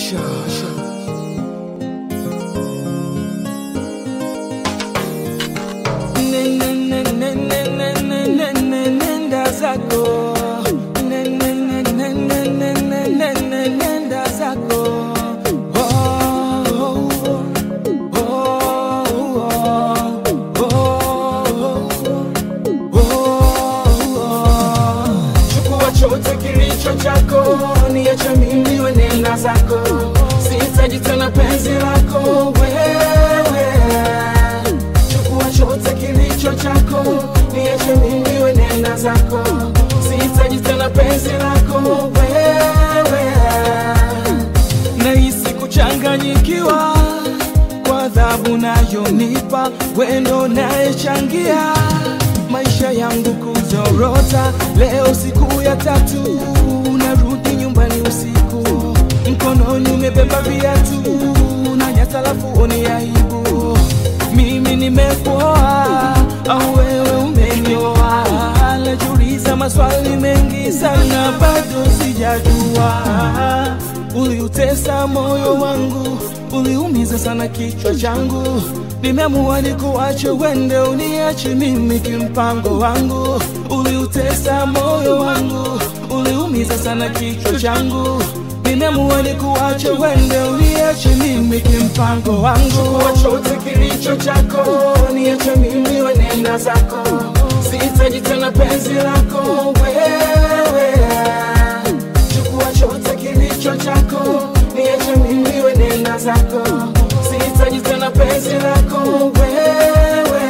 Asha. Ne- ne- ne- ne- ne- ne- ne- ne- ne- Nenda zako Ne- ne- ne- ne- ne- ne- ne- ne- ne- nenda zako Oh, oh, oh, oh, oh, oh, oh. Chukua chote kilicho chako, niache mimi we nenda zako, sihitaji tena penzi lako wewe. Chukua chote kilicho chako, niache mimi we nenda zako, sihitaji tena penzi lako wewe. Nahisi kuchanganyikiwa kwa adhabu nayonipa, wendo nayechangia maisha yangu kuzorota. Leo siku ya tatu, narudi nyumbani usiku, mkononi umebeba viatu na nyata, lafu oni aibu. Mimi nimekuoa au wewe umenioa? Najiuliza maswali mengi sana, bado sijajua. Uliutesa moyo wangu, uliumiza sana kichwa changu. Nimeamua nikuache wende, uniache mimi kimpango wangu. Uliutesa moyo wangu, uliumiza sana kichwa changu. Nimeamua nikuache wende, uniache mimi kimpango wangu. Chukua chote kilicho chako, niache mimi wenenda zako. Sihitaji tena penzi lako wewe chukua chote kilicho chako, niache mimi we nenda zako, sihitaji tena penzi lako wewe.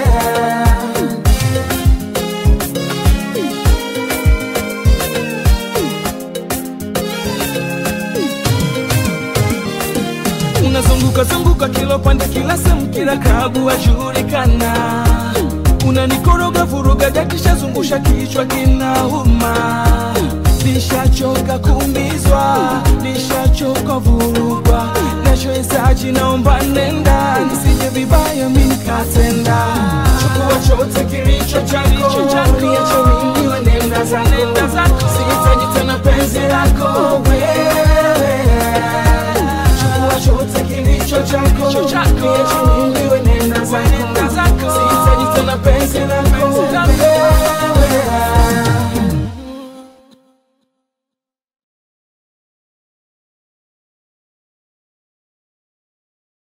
Unazunguka zunguka kila pande, kila sehemu, kila klabu wajulikana. Unanikoroga vuruga, dakisha zungusha kichwa kinauma. Nishachoka kuumizwa, nishachoka vurugwa. Nachohitaji naomba nenda, nisije vibaya mimi nikatenda. Chukua chote kilicho chako, niache mimi we nenda zako, sihitaji tena penzi lako wewe chukua chote kilicho chako, niache mimi